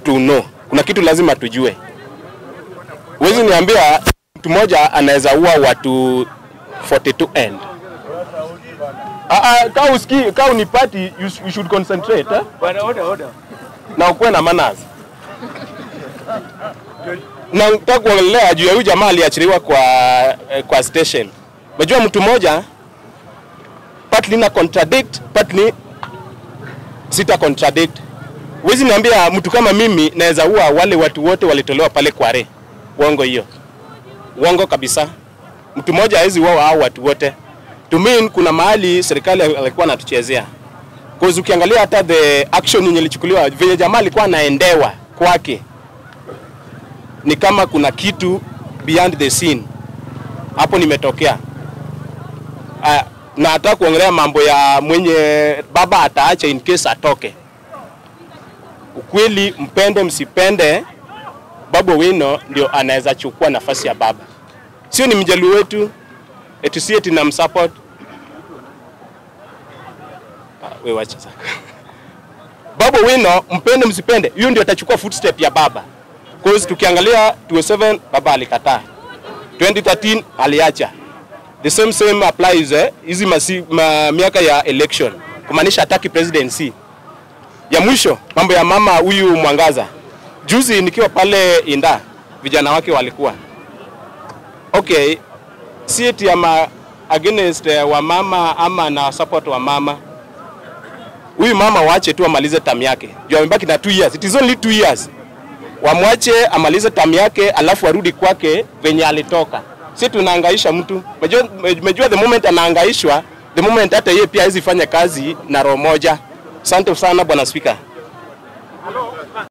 to know. Kuna kitu lazima tujue. Huwezi niambia mtu mmoja anaweza ua watu 42 end. Ah, ah, kaa usikii, kaa unipati, you, you should concentrate eh? Bwana, order, order. na ukuwe na manners. Na nataka kuongelea juu ya huyu jamaa aliachiliwa kwa, eh, kwa station. Unajua mtu mmoja partly na contradict, partly sita contradict. Huwezi niambia mtu kama mimi naweza ua wale watu wote walitolewa pale Kware. Uongo hiyo. Uongo kabisa. Mtu mmoja hawezi ua hao watu wote. To mean kuna mahali serikali alikuwa anatuchezea. Cause ukiangalia hata the action yenye ilichukuliwa venye jamaa alikuwa anaendewa kwake ni kama kuna kitu beyond the scene hapo nimetokea. Uh, na hata kuongelea mambo ya mwenye baba ataacha in case atoke. Ukweli, mpende msipende, Babu Owino ndio anaweza chukua nafasi ya baba, sio ni mjaluo wetu eti si eti na msupport we wacha sasa. Babu Owino, mpende msipende, huyo ndio atachukua footstep ya baba. Cause tukiangalia 27 baba alikataa, 2013 aliacha, the same same applies eh, hizi masi- ma, miaka ya election, kumaanisha hataki presidency. Ya mwisho mambo ya mama huyu Mwangaza, juzi nikiwa pale Inda, vijana wake walikuwa okay, si eti ama against eh, wa mama ama na support wa mama huyu mama waache tu amalize term yake juu amebaki na 2 years it is only 2 years wamwache amalize term yake alafu arudi kwake venye alitoka si tunaangaisha mtu Umejua- umejua the moment anaangaishwa the moment hata yeye pia hawezi fanya kazi na roho moja asante sana bwana spika